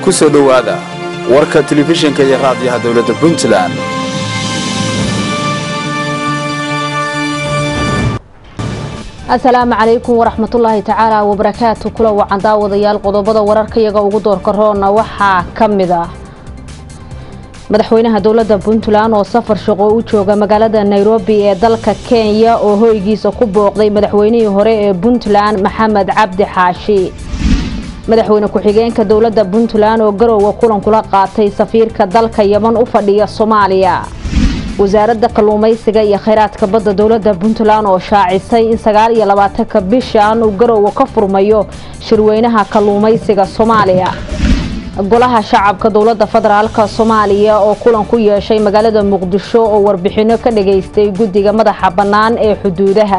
ku soo dhowaada warka telefishinka iyo raadiyaha dowladda puntland asalaamu calaykum waraxmatullaahi tacaala wabarakaatu kula wacan daawadayaal qodobada wararkayaga ugu doorka roonna waxaa ka mid ah madaxweynaha dowladda puntland oo safar shaqo u jooga magaalada nairobi ee dalka kenya oo hoygiisa ku booqday madaxweynihii hore ee puntland maxamed cabdi xaashi madaxweyne ku-xigeenka dowladda puntland oo garowga kulan kula qaatay safiirka dalka yeman u fadhiya soomaaliya wasaaradda kalluumaysiga iyo kheyraadka badda dowladda puntland oo shaacisay in sagaal iyo labaatanka bishan uu garowga ka furmayo shirweynaha kalluumaysiga soomaaliya golaha shacabka dowladda federaalka soomaaliya oo kulan ku yeeshay magaalada muqdisho oo warbixino ka dhageystay guddiga madaxa bannaan ee xuduudaha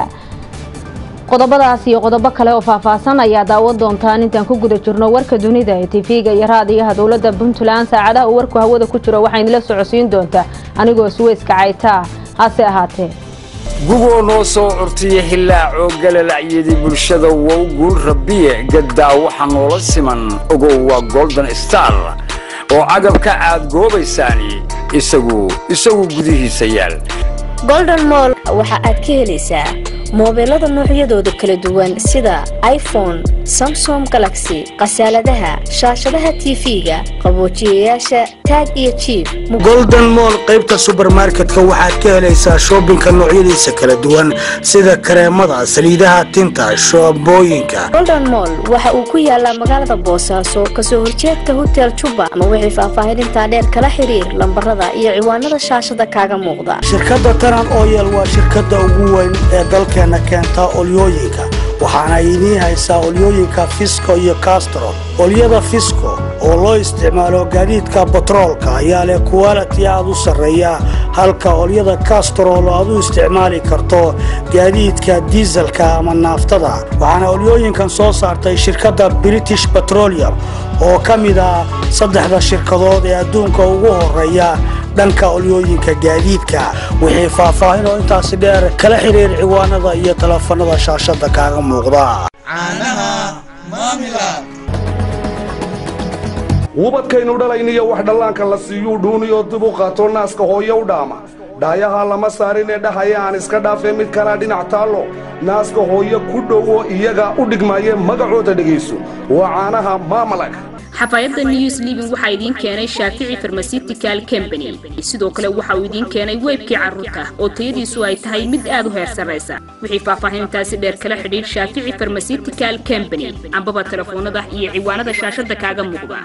qodobadaas iyo qodobo kale oo faahfaahsan ayaa daawan doontaan intaan ku guda jirno warka dunida ee tv-ga iyo raadiyaha dowladda puntland saacadaha uu warku hawada ku jiro waxaynila socodsiin doontaa anigoo suweyska caytaa hase ahaatee gugoo noo soo curtiya hilaacoo galalacyadii bulshada wow guul rabbiye gaddaa waxa noola siman ogow waa golden star oo cagabka aad goobaysaani isagu isagu gudihiisa yaal golden moll waxa aad ka helaysaa moobeelada noocyadooda kala duwan sida iphone samsom galaxy khasaaladaha shaashadaha tv-ga qaboojiyayaasha taag iyo jiib golden moll qaybta subermarketka waxaad ka helaysaa shoobinka noocyadiisa kala duwan sida kareemada saliidaha tinta shoobooyinka golden moll waxa uu ku yaalaa magaalada boosaaso kasoo horjeedka hotel juba ama wixii faahfaahinintaa dheer kala xiriir lambarada iyo ciwaanada shaashada kaaga muuqda shirkadda taran oyel waa shirkadda ugu weyn ee dalkeenna keenta olyooyinka waxaana idiin haysaa olyooyinka fisco iyo castro olyada fisco oo loo isticmaalo gaadiidka batroolka ayaa leh kuwaliti aad u sarreeya halka olyada kastrol aad u isticmaali karto gaadiidka diiselka ama naaftada waxaana olyooyinkan soo saartay shirkadda british petroleum oo ka mid ah saddexda shirkadood ee adduunka ugu horeeya dhanka olyooyinka gaadiidka wixii faahfaahin oo intaasi dheer kala xiriir ciwaanada iyo teleefanada shaashada kaaga muuqda wubadkaynu dhalayniyo wax dhallaanka la siiyuu dhuuniyoo dib u qaato naaska hooye u dhaama dhaayaha lama saarinee dhahaya aan iska dhaafee mid kalaa dhinac taallo naaska hooye ku dhowo iyaga u dhigmaaye magacooda dhegayso waa caanaha maamalag xafaayadda news living waxaa idiin keenay shaafici farmasitical combany sidoo kale waxa uu idiin keenay weybkii carruurta oo tayadiisu ay tahay mid aad u heer sarraysa wixii faahfaahinintaasi dheer kala xidhiidh shaafici farmasitical combany ambaba telefoonada iyo ciwaanada shaashada kaaga muuqda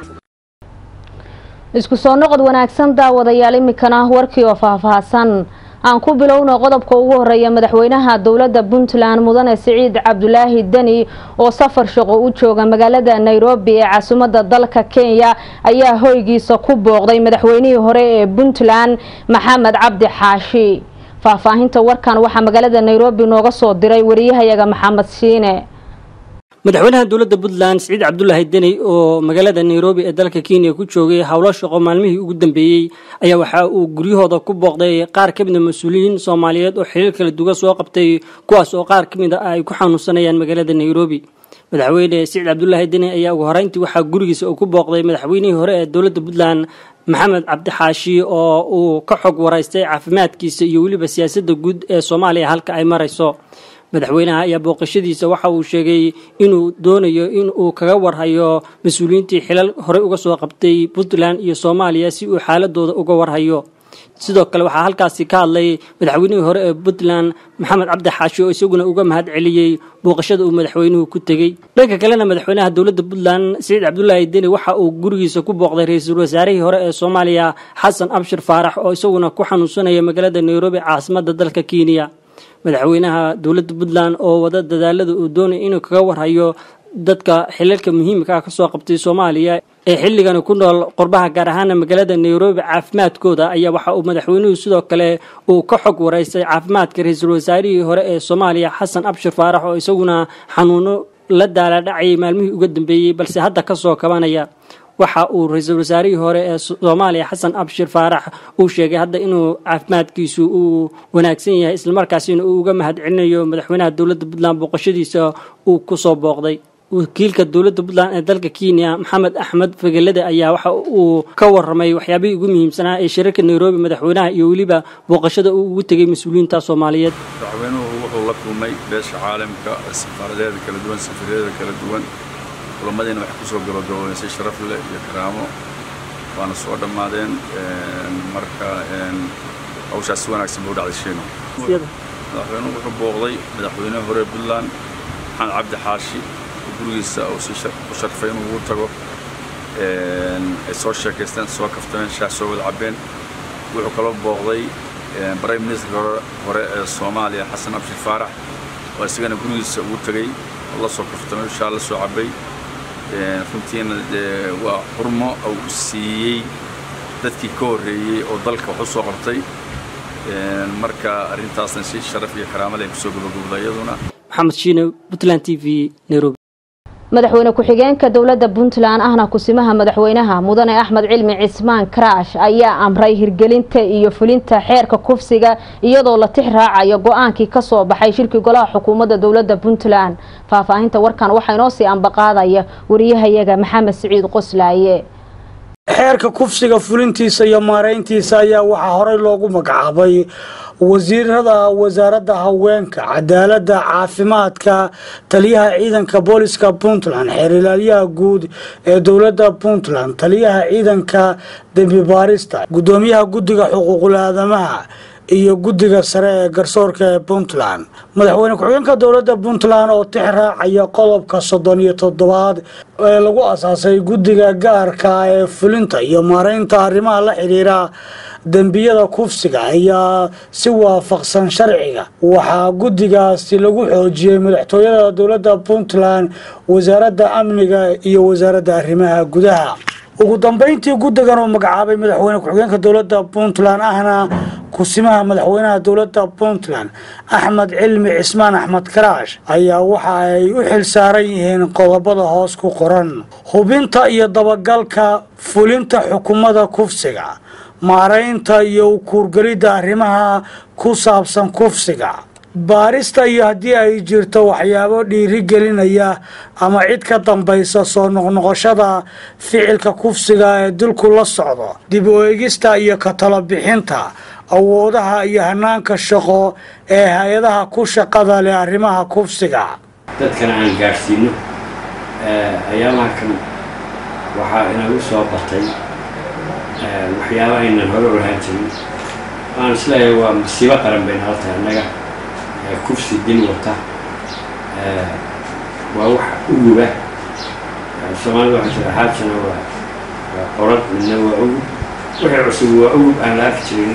isku soo noqod wanaagsan daawadayaal iminkana warkii oo faahfaahsan aan ku bilowno qodobka ugu horeeya madaxweynaha dowladda puntland mudane siciid cabdulaahi deni oo safar shaqo u jooga magaalada nairobi ee caasimadda dalka kenya ayaa hoygiisa ku booqday madaxweynihii hore ee puntland maxamed cabdi xaashi faahfaahinta warkan waxaa magaalada nairobi nooga soo diray wariyahayaga maxamed shiine madaxweynaha dowladda puntland siciid cabdulaahi deni oo magaalada nairobi ee dalka kenya ku joogay howlo shaqo maalmihii ugu dambeeyey ayaa waxa uu guryahooda ku booqday qaar ka mid a mas-uuliyiin soomaaliyeed oo xiriir kala duwan soo qabtay kuwaas oo qaar ka mid a ay ku xanuunsanayaan magaalada nairobi madaxweyne siciid cabdulaahi deni ayaa ugu horeyntii waxaa gurigiisa uu ku booqday madaxweynihii hore ee dowladda puntland maxamed cabdixaashi oo uu ka xog waraystay caafimaadkiisa iyo weliba siyaasadda guud ee soomaaliya halka ay marayso madaxweynaha ayaa booqashadiisa waxa uu sheegay inuu doonayo in uu kaga warhayo mas-uuliyiintii xilal horey uga soo qabtay puntland iyo soomaaliya si uu xaaladooda uga warhayo sidoo kale waxaa halkaasi ka hadlay madaxweynihii hore ee puntland maxamed cabdi xaashi oo isaguna uga mahad celiyey booqashada uu madaxweynuhu ku tegey dhanka kalena madaxweynaha dowladda puntland siciid cabdulaahi deni waxa uu gurigiisa ku booqday ra-iisul wasaarihii hore ee soomaaliya xasan abshir faarax oo isaguna ku xanuunsanaya magaalada nairobi caasimadda dalka kenya madaxweynaha dowladda puntland oo wada dadaalada uu doonay inuu kaga warhayo dadka xilalka muhiimka ah kasoo qabtay soomaaliya ee xilligani ku nool qurbaha gaar ahaana magaalada nairobi caafimaadkooda ayaa waxa uu madaxweynuhu sidoo kale uu ka xog waraystay caafimaadka ra-iisul wasaarihii hore ee soomaaliya xasan abshir faarax oo isaguna xanuuno la daaladhacayay maalmihii uga dambeeyey balse hadda kasoo kabanaya waxa uu ra-iisul wasaarihii hore ee soomaaliya xasan abshir faarax uu sheegay hadda inuu caafimaadkiisu uu wanaagsan yahay islamarkaasina uu uga mahad celinayo madaxweynaha dowladda puntland booqashadiisa uu kusoo booqday wakiilka dowladda puntland ee dalka kenya maxamed axmed fagelade ayaa waxa uu ka waramay waxyaabihii ugu muhiimsanaa ee shirarka nairobi madaxweynaha iyo weliba booqashada uu ugu tegay mas-uuliyiinta soomaaliyeed madaxweynuhu wuxuu la kulmay beesha caalamka safaaradeeda kala duwan safiiradeeda kala duwan kulamadiina waxay kusoo gabagaboobeen si sharaf leh iyo karaamo waana soo dhammaadeen marka hawshaas si wanaagsan buu dhacday shiino madaxweynuhu wuxuu booqday madaxweynaha hore puntland maxamed cabdi xaashi gurigiisa uu si u sharfay inuu ugu tago ay soo sheekaysteen soo kaftameen shaah soo wada cabbeen wuxuu kaloo booqday prime ministerka hore ee soomaaliya xasan abshir faarax oo isagana gurigiisa ugu tegey oo la soo kaftamay shaah la soo cabbay runtiina waa xurmo uu siiyey dadkii ka horreeyey oo dalka wax u soo qabtay marka arrintaasna si sharaf iyo karaamo leh kusoo gabagabda iyaduna maxamed shiine puntland t v nairobi madaxweyne ku-xigeenka dowladda puntland ahna kusimaha madaxweynaha mudane axmed cilmi cismaan karaash ayaa amray hirgelinta iyo fulinta xeerka kufsiga iyadoo la tix raacayo go-aankii kasoo baxay shirki golaha xukuumadda dowladda puntland faahfaahinta warkan waxaa inoo sii ambaqaadaya wariyahayaga maxamed siciid qoslaaye xeerka kufsiga fulintiisa iyo maarayntiisa ayaa waxaa horey loogu magacaabay wasiirada wasaaradda haweenka cadaaladda caafimaadka taliyaha ciidanka booliska puntland xeer ilaalyaha guud ee dowladda puntland taliyaha ciidanka dembi baarista gudoomiyaha guddiga xuquuqul aadamaha iyo guddiga sare ee garsoorka ee puntland madaxweyne ku-xigeenka dowladda puntland oo tix raacaya qodobka soddon iyo toddobaad ee lagu asaasay guddiga gaarka ee fulinta iyo maaraynta arrimaha la xidhiira dembiyada kufsiga ayaa si waafaqsan sharciga waxaa guddigaasi lagu xoojiyey madaxtooyada dowladda puntland wasaaradda amniga iyo wasaaradda arrimaha gudaha ugu dambeyntii guddigan uu magacaabay madaxweyne ku-xigeenka dowladda puntland ahna kusimaha madaxweynaha dowladda puntland axmed cilmi cismaan axmed karaash ayaa waxa ay u xil saaran yihiin qodobada hoos ku qoran hubinta iyo dabagalka fulinta xukuumadda kufsiga maaraynta iyo ukuurgelidda arrimaha ku saabsan kufsiga baarista iyo haddii ay jirto waxyaabo dhiirigelinaya ama cid ka dambaysa soo noqnoqoshada ficilka kufsiga ee dilku la socdo dib u eegista iyo ka talo bixinta awoodaha iyo hanaanka shaqo ee hay-adaha ku shaqada leh arrimaha kufsiga dadkana aan gaadhsiino ayaamaha kan waxaa inagu soo batay waxyaaba aynan hore olahaan jirin waan isleeyahay waa masiibo qaran bayna hal tahay annaga kufsi dil wata waa wax uguba soomaalida waxaa jira xaajana waa waa qorad midna waa ugub wixii cusub waa ugub aan la arki jirin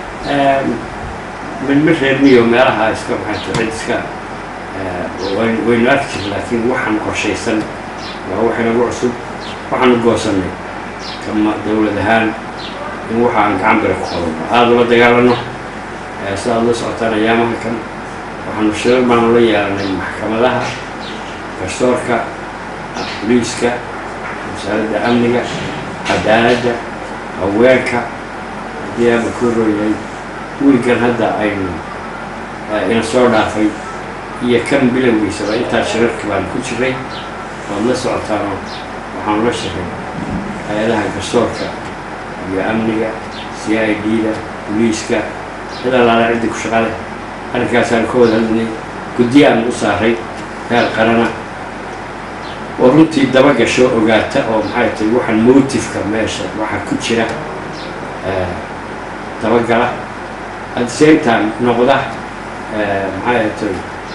midma reer miyo meelaha iska maxay tahay iska waynu arki jirin laakiin waxaan qorshaysan waa wax inagu cusub waxaanu goosanay kama dowlad ahaan in waxa aan gacan bira ku qabanno aada ula dagaalano si aada la socotaan ayaamaha kan waxaanu shirar baanu la yeelanay maxkamadaha garsoorka boliiska wasaaradda amniga cadaaladda haweenka haddii aaba ku rooyahay wiilkan hadda aynu ina soo dhaafay iyo kan bilowgiisaba intaa shirarka baan ku jiray waad la socotaanoo waxaanu la shiray hay-adaha garsoorka iyo amniga c i d-da boliiska cid allaala ciddii ku shaqale arrinkaasaan ka wada hadlinay guddi aan u saaray heer qarana oo runtii daba gasho ogaata oo maxay tahay waxaan motifka meesha waxaa ku jira dabagala at the same time noqda maxay tahay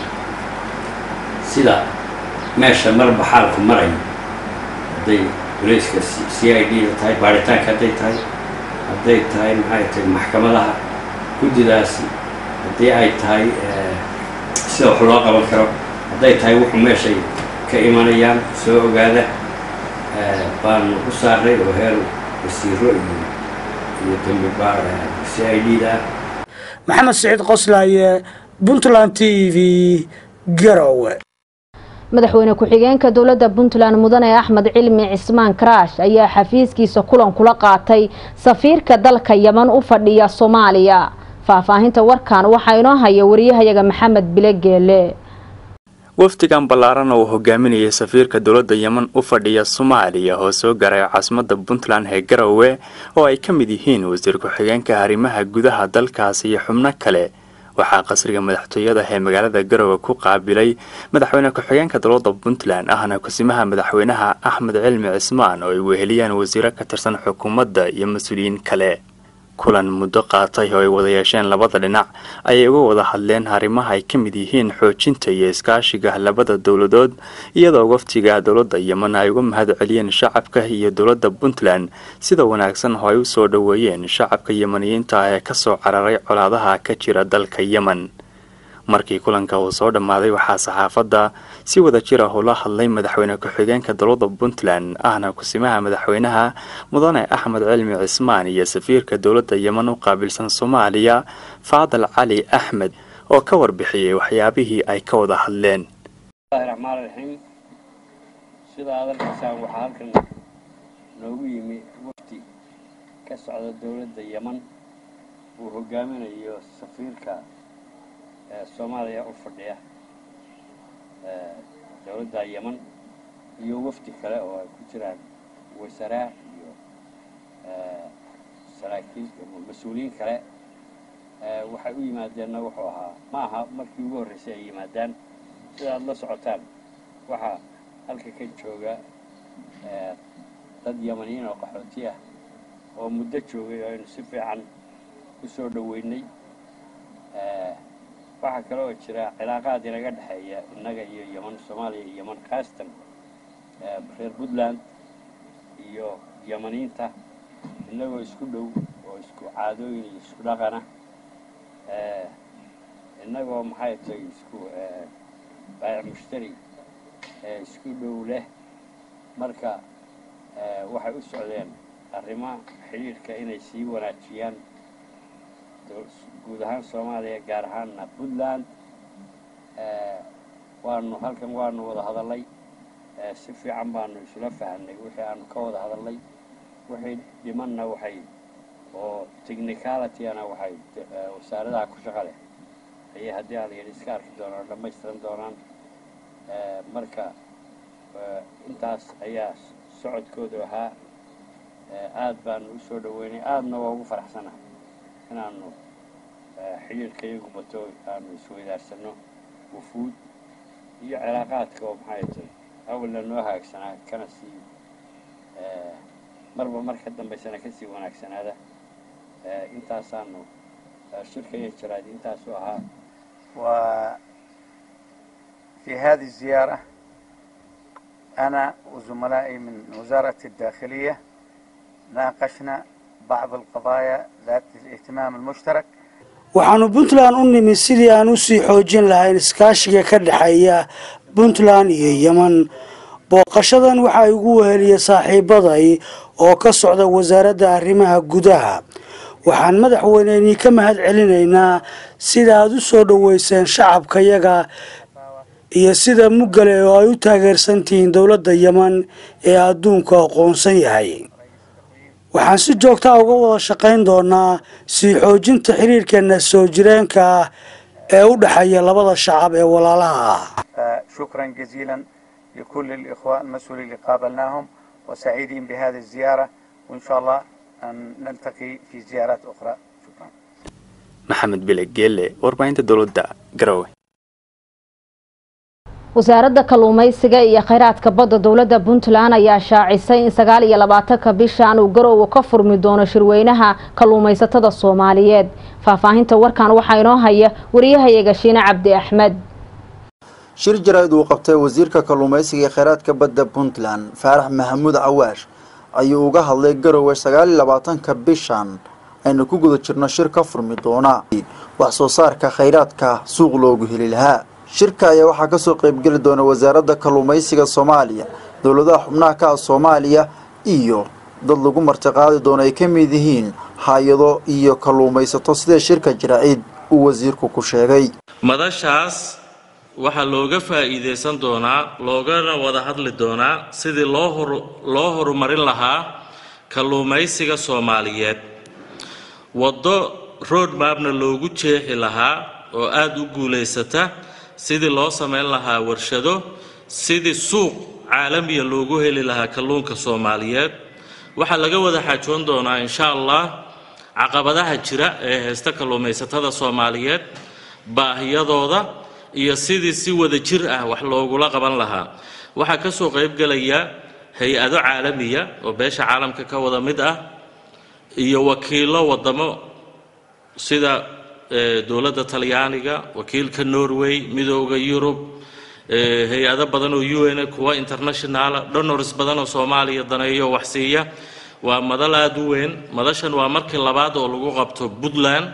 sida meesha marba xaalku marayo hadday bolayska c i d da tahay baaritaanka hadday tahay hadday tahay maxay tahay maxkamadaha guddidaasi haddii ay tahay sida wax loo qaban karo hadday tahay wuxuu meeshay ka imanayaan soo ogaada baanu u saaray oo heer wasiiro iyo iyo dambi baar c i d da maxamed siciid qoslaaye puntland t v garowe madaxweyne ku-xigeenka dowladda puntland mudane axmed cilmi cismaan karaash ayaa xafiiskiisa kulan kula qaatay safiirka dalka yeman u fadhiya soomaaliya faahfaahinta warkan waxaa inoo haya wariyahayaga maxamed bile geele wafdigan ballaaran uu hogaaminayay safiirka dowladda yemen u fadhiya soomaaliya oo soo garay caasimadda puntland ee garowe oo ay ka mid yihiin wasiir ku-xigeenka arrimaha gudaha dalkaasi iyo xubno kale waxaa qasriga madaxtooyada ee magaalada garowe ku qaabilay madaxweyne ku-xigeenka dowladda puntland ahna kusimaha madaxweynaha axmed cilmi cismaan oo ay weheliyaan wasiiro ka tirsan xukuumadda iyo mas-uuliyiin kale kulan muddo qaatay oo ay wada yeesheen labada dhinac ayay uga wada hadleen arrimaha ay ka mid yihiin xoojinta iyo iskaashiga labada dowladood iyadoo waftiga dowladda yemen ay uga mahad celiyeen shacabka iyo dowladda puntland sida wanaagsan oo ay u soo dhoweeyeen shacabka yemeniyiinta ah ee kasoo cararay colaadaha ka jira dalka yemen markii kulanka uu soo dhammaaday waxaa saxaafadda si wada jir ah ula hadlay madaxweyne ku-xigeenka dowladda puntland ahna kusimaha madaxweynaha mudane axmed cilmi cismaan iyo safiirka dowladda yemen u qaabilsan soomaaliya faadal cali axmed oo ka warbixiyey waxyaabihii ay ka wada hadleen raxmaan raxiim sida aad arkaysaan waxaa halkan noogu yimi wafdi ka socda dowladda yemen uu hogaaminayo safiirka soomaaliya u fadhiya dowladda yemen iyo wafdi kale oo ay ku jiraan wasaraa iyo saraakiil mas-uuliyiin kale waxay u yimaadeenna wuxuu ahaa ma aha markii ugu horreysay ay yimaadaan sida aad la socotaan waxaa halka ka jooga dad yemaniyiin oo qaxooti ah oo muddo joogay oo aynu si fiican u soo dhoweynay waxaa kale oo jira cilaaqaad inaga dhexeeya innaga iyo yeman soomaaliya iyo yeman khaasatan reer puntland iyo yemaniinta innagoo isku dhow oo isku caadooyin iyo isku dhaqana innagoo maxay tahay isku baayic mushtari isku dhow leh marka waxay u socdeen arrimo xidhiidhka inay sii wanaajiyaan guud ahaan soomaaliya gaar ahaanna puntland waanu halkan waanu wada hadalnay si fiican baanu isula fahamnay wixii aanu ka wada hadalnay wixii dhimanna waxay oo technicalityana waxay wasaaradaha ku shaqa leh ayay haddii aan layidhi iska arki doonaan dhammaystiran doonaan marka intaas ayaa socodkoodu ahaa aad baanu u soo dhoweynay aadna waa ugu faraxsanahay inaanu xidhiirka iyagu bato aanu isweydaarsano wufuud iyo cilaaqaadka oo maxay tahay awalna noo hagaagsanaa kana sii marba marka dambaysana kasii wanaagsanaada intaasaanu shirka iyo jaraad intaasu ahaa وفي هذه الزيارة أنا وزملائي من وزارة الداخلية ناقشنا بعض القضايا ذات الاهتمام المشترك waxaanu puntland u nimi sidii aan usii xoojin lahayn iskaashiga ka dhexeeya puntland iyo yemen booqashadan waxaa igu weheliya saaxiibaday oo ka socda wasaaradda arrimaha gudaha waxaan madaxweyneynii ka mahad celinaynaa sida aad u soo dhoweyseen shacabkayaga iyo sida muggale oo ay u taageersan tihiin dowladda yemen ee adduunku aqoonsan yahay waxaan si joogtaa uga wada shaqayn doonaa sii xoojinta xiriirkeena soo jireenka ah ee u dhexeeya labada shacab ee walaalaha ah شكرا جزيلا لكل الإخوة المسؤولين اللي قابلناهم وسعيدين بهذه الزيارة وإن شاء الله أن نلتقي في زيارات أخرى شكرا maxamed bile geelle warbaahinta dowladda garowe wasaaradda kalluumaysiga iyo kheyraadka badda dowladda puntland ayaa shaacisay in sagaal iyo labaatanka bishan uu garoowe ka furmi doono shirweynaha kalluumaysatada soomaaliyeed faahfaahinta warkan waxaa inoo haya wariyahayaga shiine cabdi axmed shir jaraa'id uu qabtay wasiirka kalluumaysiga ee kheyraadka badda puntland faarax maxamuud cawaash ayuu uga hadlay garowe sagaal iyo labaatanka bishan aynu ku guda jirno shir ka furmi doona wax soo saarka kheyraadka suuq loogu heli lahaa shirka ayaa waxaa kasoo qeybgeli doona wasaaradda kalluumaysiga soomaaliya dowladaha xubnaha ka ah soomaaliya iyo dad lagu martiqaadi doono ay ka mid yihiin hay-ado iyo kalluumaysato sida shirka jaraa'id uu wasiirku ku sheegay madashaas waxaa looga faa'iidaysan doonaa loogana wada hadli doonaa sidii loo hor loo horumarin lahaa kalluumaysiga soomaaliyeed waddo road mapna loogu jeexi lahaa oo aada u guulaysata sidii loo samayn lahaa warshado sidii suuq caalamiya loogu heli lahaa kalluunka soomaaliyeed waxaa laga wada xaajoon doonaa insha allah caqabadaha jira ee haysta kalluumaysatada soomaaliyeed baahiyadooda iyo sidii si wada jir ah wax loogula qaban lahaa waxaa ka soo qaybgelaya hay-ado caalamiya oo beesha caalamka ka wada mid ah iyo wakiillo wadamo sida dowladda talyaaniga wakiilka norway midooda yurub hay-ado badan oo u n kuwa internationala donors badan oo soomaaliya daneeyo wax siiya waa madal aada u weyn madashan waa markii labaad oo lagu qabto puntland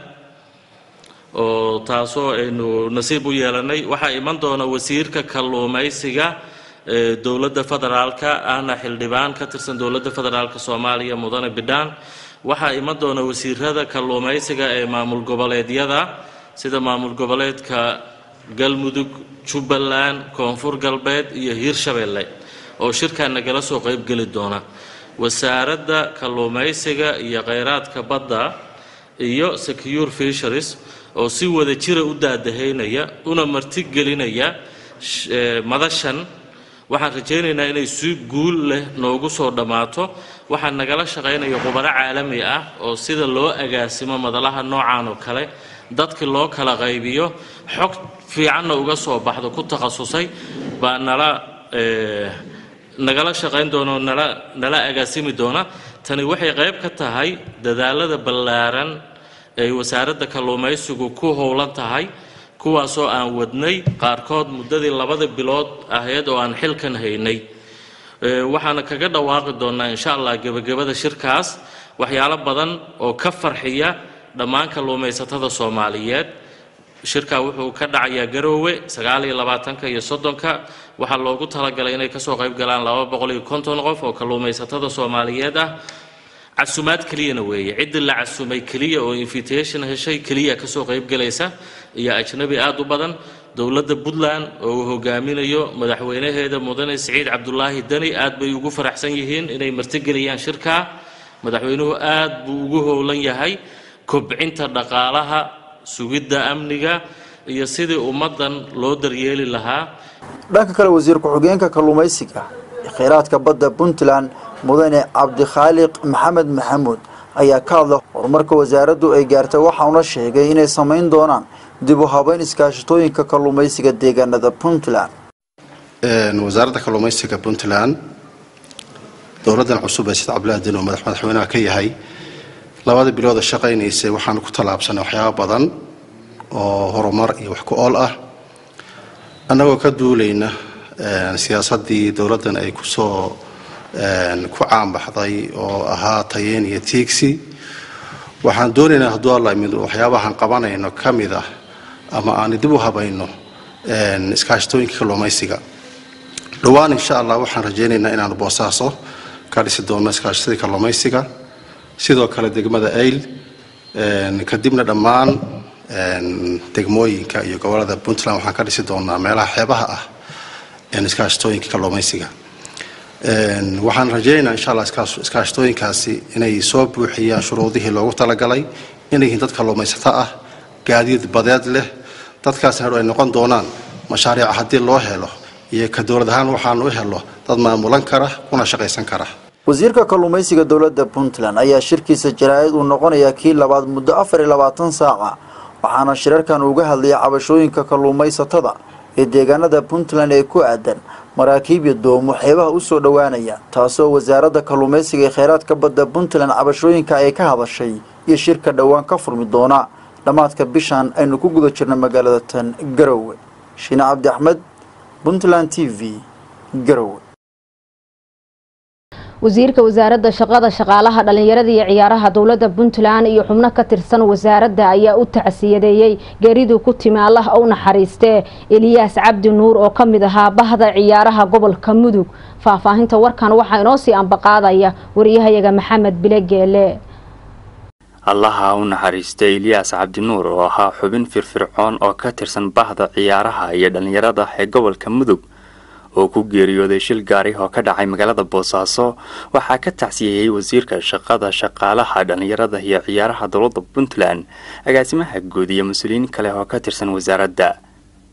oo taasoo aynu nasiib u yeelanay waxaa iman doona wasiirka kalluumaysiga dowladda federaalka ahna xildhibaan ka tirsan dowladda federaalka soomaaliya mudane bidhaan waxaa iman doona wasiirada kalluumaysiga ee maamul goboleedyada sida maamul goboleedka galmudug jubbaland koonfur galbeed iyo hiirshabeelle oo shirkan nagala soo qaybgeli doona wasaaradda kalluumaysiga iyo kheyraadka badda iyo secure fisheries oo si wada jira u daadahaynaya una martigelinaya madashan waxaan rajaynaynaa inay si guul leh noogu soo dhammaato waxaa nagala shaqaynaya khubaro caalami ah oo sida loo agaasimo madalaha noocan oo kale dadki loo kala qaybiyo xog fiicanna uga soo baxdo ku takhasusay baa nala nagala shaqayn doona oo nala nala agaasimi doona tani waxay qayb ka tahay dadaalada ballaaran ay wasaaradda kalluumaysigu ku howlan tahay kuwaasoo aan wadnay qaarkood muddadii labada bilood ahayd oo aan xilkan haynay waxaana kaga dhawaaqi doonaa insha allah gebagabada shirkaas waxyaalo badan oo ka farxiya dhammaan kalluumaysatada soomaaliyeed shirkaa wuxuu ka dhacayaa garoowe sagaal iyo labaatanka iyo soddonka waxaa loogu talagalay inay kasoo qayb galaan laba boqol iyo konton qof oo kalluumaysatada soomaaliyeed ah casumaad keliyana weeye ciddii la casumay keliya oo invitation heshay keliya kasoo qaybgelaysa iyo ajnabi aada u badan dowladda puntland oo uu hogaaminayo madaxweynaheeda mudane siciid cabdulaahi deni aad bay ugu faraxsan yihiin inay martigeliyaan shirkaa madaxweynuhu aad buu ugu howlan yahay kobcinta dhaqaalaha sugidda amniga iyo sidii ummaddan loo daryeeli lahaa dhanka kale wasiir ku-xigeenka kalluumaysiga ee kheyraadka badda puntland mudane cabdikhaaliq maxamed maxamuud ayaa ka hadla horumarka wasaaraddu ay gaartay waxauna sheegay inay samayn doonaan dib u habeyn iskaashatooyinka kalluumaysiga deegaanada puntland wasaaradda kalluumaysiga puntland dowladdan cusub ee sida cabdillahi din oo madax madaxweynaha ka yahay labada bilooda shaqaynaysay waxaanu ku tallaabsanay waxyaaba badan oo horumar iyo wax ku ool ah annagoo ka duulayna siyaasaddii dowladdan ay kusoo ku caanbaxday oo ahaa tayeen iyo tiigsi waxaan doonaynaa hadduu alla mid waxyaabahaan qabanayno ka mid ah ama aan dib u habayno iskaashatooyinka kalluumaysiga dhowaan insha allah waxaan rajaynaynaa inaanu boosaaso ka dhisi doono iskaashatadii kalluumaysiga sidoo kale degmada ayl kadibna dhammaan degmooyinka iyo gobolada puntland waxaan ka dhisi doonaa meelaha xeebaha ah iskaashatooyinka kalluumaysiga waxaan rajaynaynaa insha allah iskaashatooyinkaasi inay soo buuxiyaan shuruudihii loogu talagalay inay yihiin dad kalluumaysato ah gaadiid badeed leh dadkaasna hadhow ay noqon doonaan mashaariica haddii loo helo iyo ka dowlad ahaan waxaanu u helo dad maamulan kara kuna shaqaysan kara wasiirka kalluumaysiga dowladda puntland ayaa shirkiisa jaraa'id uu noqonayaa kii labaad muddo afar iyo labaatan saaca waxaana shirarkan uga hadlayay cabashooyinka kalluumaysatada ee deegaanada puntland ee ku aadan maraakiib iyo doomo xeebaha u soo dhowaanaya taasoo wasaaradda kalluumaysiga ee kheyraadka badda puntland cabashooyinka ay ka hadashay iyo shirka dhowaan ka furmi doona dhammaadka bishan aynu ku guda jirna magaalada tan garowe shiine cabdi axmed puntland t v garowe wasiirka wasaaradda shaqada shaqaalaha dhallinyarada iyo ciyaaraha dowladda puntland iyo xubno ka tirsan wasaaradda ayaa u tacsiyadeeyey geeridii ku timi allah u naxariistee eliyaas cabdi nuur oo ka mid ahaa bahda ciyaaraha gobolka mudug faahfaahinta warkan waxaa inoo sii ambaqaadaya wariyahayaga maxamed bile geele allaha u naxariistay eliyaas cabdinuur oo ahaa xubin firfircoon oo ka tirsan bahda ciyaaraha iyo dhallinyarada ee gobolka mudug oo ku geeriyooday shil gaari oo ka dhacay magaalada boosaaso waxaa ka tacsiyeeyey wasiirka shaqada shaqaalaha dhallinyarada iyo ciyaaraha dowladda puntland agaasimaha guud iyo mas-uuliyiin kale oo ka tirsan wasaaradda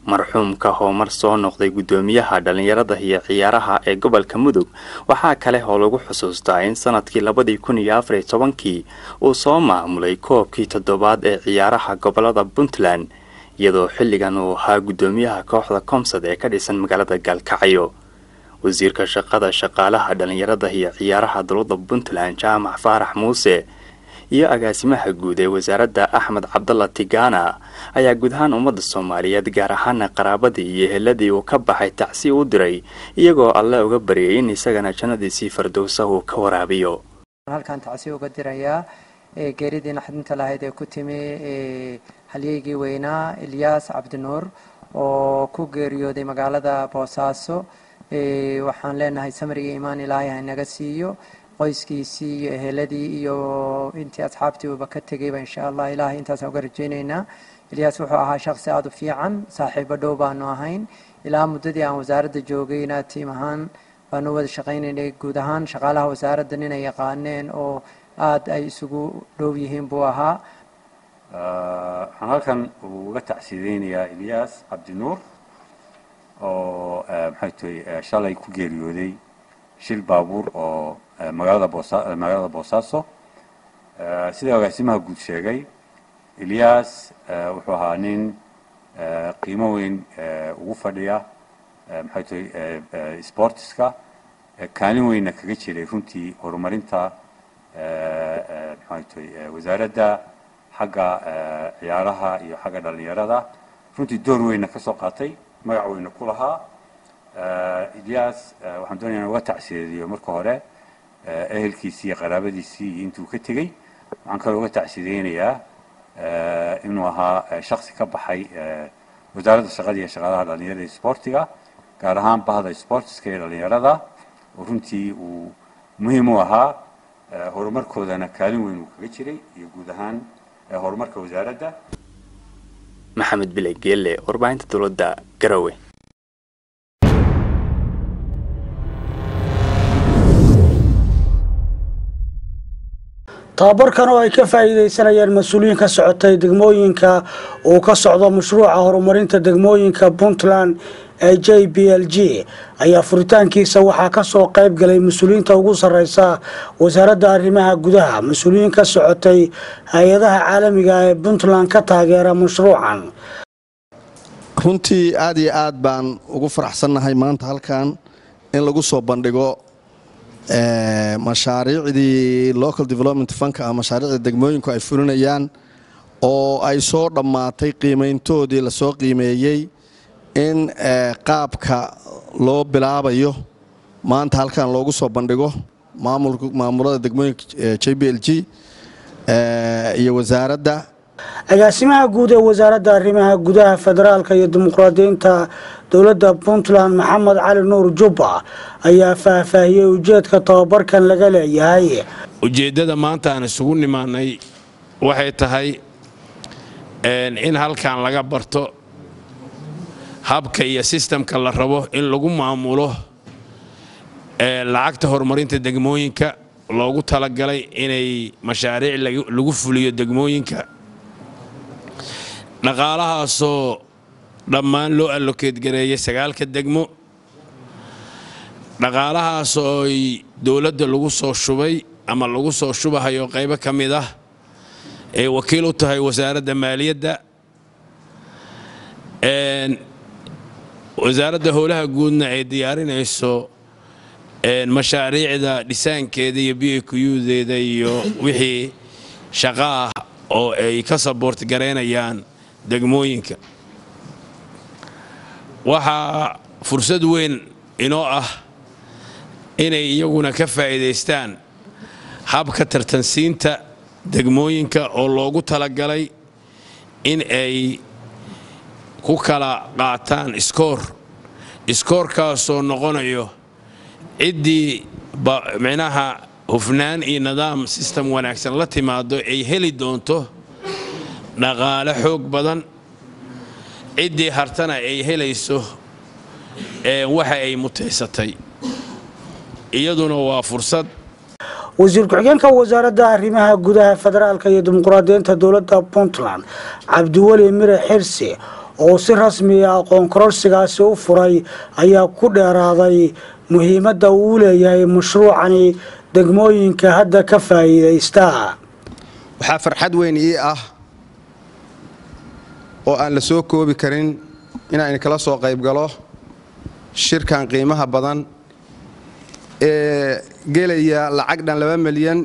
marxuumka hoomar soo noqday guddoomiyaha dhallinyarada iyo ciyaaraha ee gobolka mudug waxaa kale oo lagu xusuustaa in sanadkii labadii kun iyo afariy tobankii uu soo maamulay koobkii toddobaad ee ciyaaraha gobolada puntland iyadoo xilligan uu ahaa guddoomiyaha kooxda komsad ee ka dhisan magaalada gaalkacyo wasiirka shaqada shaqaalaha dhallinyarada iyo ciyaaraha dowladda puntland jaamac faarax muuse iyo agaasimaha guud ee wasaaradda axmed cabdalla tigana ayaa guud ahaan ummadda soomaaliyeed gaar ahaana qaraabadii iyo heladii uu ka baxay tacsi u diray iyagoo alle uga baryay in isagana jannadiisii fardowsa uu ka waraabiyo halkan tacsi uga dirayaa geeridii naxdinta lahayd ee ku timi halyeygii weynaa ilyaas cabdinuur oo ku geeriyooday magaalada boosaaso waxaan leenahay samir iyo imaan ilaahay ha inaga siiyo qoyskiisii iyo eheladii iyo intii asxaabtii uuba ka tegayba insha allah ilaahay intaasaan uga rajaynaynaa ilyaas wuxuu ahaa shaqsi aada u fiican saaxiibo dhow baanu ahayn ilaa muddadii aan wasaaradda joogayna tiim ahaan baanu wada shaqaynaynay guud ahaan shaqaalaha wasaaradda ninay yaqaaneen oo aada ay isugu dhow yihiin buu ahaa waxaan halkan uga tacsiideynayaa ilyaas cabdinuur oo maxay tahay shalay ku geeriyooday shil baabuur oo magaalada boosa magaalada boosaaso sida agaasimaha guud sheegay ilyaas wuxuu ahaa nin qiimo weyn ugu fadhiya maxay tahay sportiska kaalin weynna kaga jiray runtii horumarinta maxay tahay wasaaradda xagga ciyaaraha iyo xagga dhallinyarada runtii door weynna ka soo qaatay magac weyna ku lahaa ilyaas waxaan doonaya in uga tacsiyeediyo marka hore ehelkiisii iyo qaraabadiisii iyo intuu ka tegey waxaan kaloo uga tacsideynayaa inuu ahaa shaksi ka baxay wasaaradda shaqada iyo shaqaalaha dhallinyarada iyo sportiga gaar ahaan bahda sportiska iyo dhallinyarada oo runtii uu muhiim u ahaa horumarkoodana kaalin weyn uu kaga jiray iyo guud ahaan horumarka wasaaradda maxamed bile geelle warbaahinta dowladda garowe tababarkan oo ay ka faa'iidaysanayaan mas-uuliyiin ka socotay degmooyinka uu ka socdo mashruuca horumarinta degmooyinka puntland ee j b l g ayaa furitaankiisa waxaa kasoo qayb galay mas-uuliyiinta ugu sareysa wasaaradda arrimaha gudaha mas-uuliyiin ka socotay hay-adaha caalamiga ee puntland ka taageera mashruucan runtii aad iyo aad baan ugu faraxsannahay maanta halkan in lagu soo bandhigo mashaariicdii local development funka ah mashaariicda degmooyinku ay fulinayaan oo ay soo dhammaatay qiimayntoodii lasoo qiimeeyey in qaabka loo bilaabayo maanta halkan loogu soo bandhigo maamulada degmooyinka j b l g iyo wasaaradda agaasimaha guud ee wasaaradda arrimaha gudaha federaalka iyo dimuqraadiyiinta dowladda puntland maxamed cali nuur jubba ayaa faahfaahiyey ujeedka tababarkan laga leeyahay ujeeddada maanta aan isugu nimaanay waxay tahay in halkan laga barto habka iyo sistamka la rabo in lagu maamulo lacagta horumarinta degmooyinka loogu talagalay inay mashaariic lagu fuliyo degmooyinka dhaqaalahaasoo dhammaan loo allokeed gareeyay sagaalka degmo dhaqaalahaasoo ay dowladda lagu soo shubay ama lagu soo shubahayo qaybo ka mid ah ay wakiil u tahay wasaaradda maaliyadda wasaaradda howlaha guudna ay diyaarinayso mashaariicda dhisaankeeda iyo b qdeeda iyo wixii shaqo ah oo ay ka saboort garaynayaan degmooyinka waxaa fursad weyn inoo ah inay iyaguna ka faa'iidaystaan habka tartansiinta degmooyinka oo loogu talagalay in ay ku kala qaataan iskoor iskoorkaasoo noqonayo ciddii micnaha hufnaan iyo nidaam sistem wanaagsan la timaado ay heli doonto dhaqaale xoog badan ciddii hartana ay helayso waxa ay mutaysatay iyaduna waa fursad wasiir ku-xigeenka wasaaradda arrimaha gudaha federaalka iyo dimuqraadiyiinta dowladda puntland cabdiweli mire xirsi oo si rasmiya aqoon kororsigaasi u furay ayaa ku dheeraaday muhiimadda uu leeyahay mashruucani degmooyinka hadda ka faa'iidaysta waxaa farxad weyn ii ah oo aan la soo koobi karin inaan kala soo qayb galo shirkan qiimaha badan ee gelaya lacag dhan laba milyan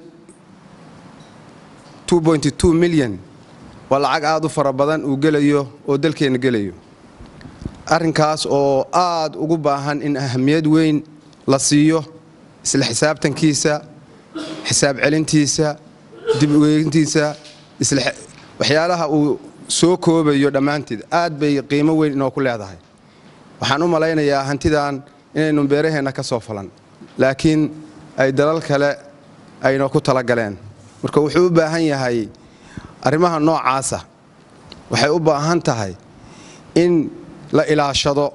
milyan waa lacag aad u fara badan uu gelayo oo dalkeenna gelayo arrinkaas oo aad ugu baahan in ahamiyad weyn la siiyo isla xisaabtankiisa xisaab celintiisa dib ugeegintiisa waxyaalaha uu soo koobayo dhammaanteed aad bay qiimo weyn inoo ku leedahay waxaan u malaynayaa hantidan inaynu beeraheenna ka soo falan laakiin ay dalal kale aynoo ku talagaleen marka wuxuu u baahan yahay arrimaha noocaasa waxay u baahan tahay in la ilaashado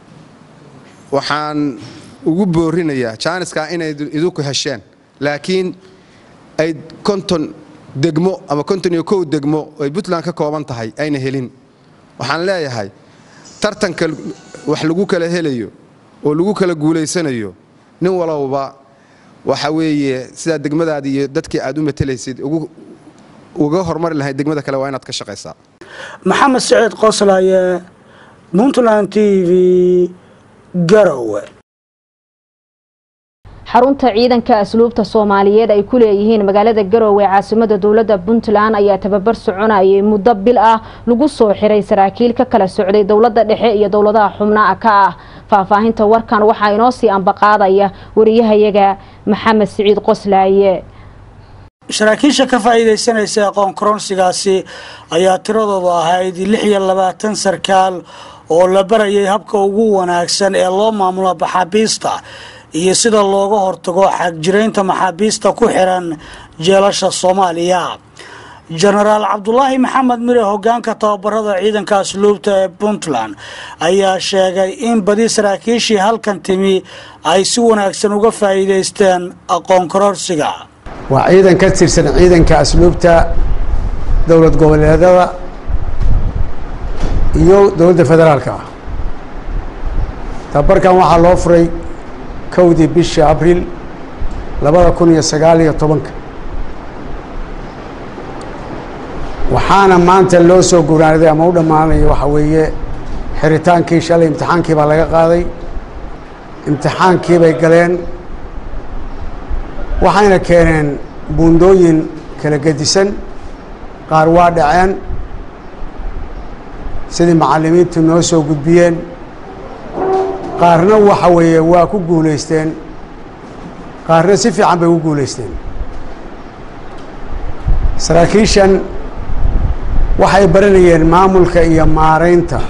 waxaan ugu boorinayaa jaaniskaa inay idinku hesheen laakiin ay konton degmo ama konton iyo kow degmo ay puntland ka kooban tahay ayna helin waxaan leeyahay tartanka wax lagu kala helayo oo lagu kala guulaysanayo nin walowba waxa weeye sidaa degmadaadi iyo dadkii aad u matelaysid uga hormari lahayd degmada kale waa inaad ka shaqaysaa maxamed siciid qoslaye puntland t v garowe xarunta ciidanka asluubta soomaaliyeed ay ku leeyihiin magaalada garowe caasimada dowladda puntland ayaa tababar soconayay muddo bil ah lagu soo xiray saraakiil ka kala socday dowladda dhexe iyo dowladaha xubnaha ka ah faahfaahinta warkan waxaa inoo sii ambaqaadaya wariyahayaga maxamed siciid qoslaaye saraakiisha ka faa'iidaysanaysa aqoon koronsigaasi ayaa tiradoodu ahayd lix iyo labaatan sarkaal oo la barayay habka ugu wanaagsan ee loo maamulo maxaabiista iyo sida looga hortago xagjiraynta maxaabiista ku xiran jeelasha soomaaliya jenaraal cabdulaahi maxamed mire hogaanka tababarada ciidanka asluubta ee puntland ayaa sheegay in badi saraakiishii halkan timi ay si wanaagsan uga faa'iidaysteen aqoon kororsiga waa ciidan ka tirsan ciidanka asluubta dowlad goboleedada iyo dowladda federaalka ah tababarkan waxaa loo furay kowdii bisha abriil labada kun iyo sagaal iyo tobanka waxaana maanta loo soo guuraanaday ama u dhammaanaya waxaa weeye xiritaankii shalay imtixaankii baa laga qaaday imtixaankii bay galeen waxayna keeneen buundooyin kala gedisan qaar waa dhaceen sidii macallimiintu noo soo gudbiyeen qaarna waxa weeye waa ku guulaysteen qaarna si fiican bay u guulaysteen saraakiishan waxay baranayeen maamulka iyo maaraynta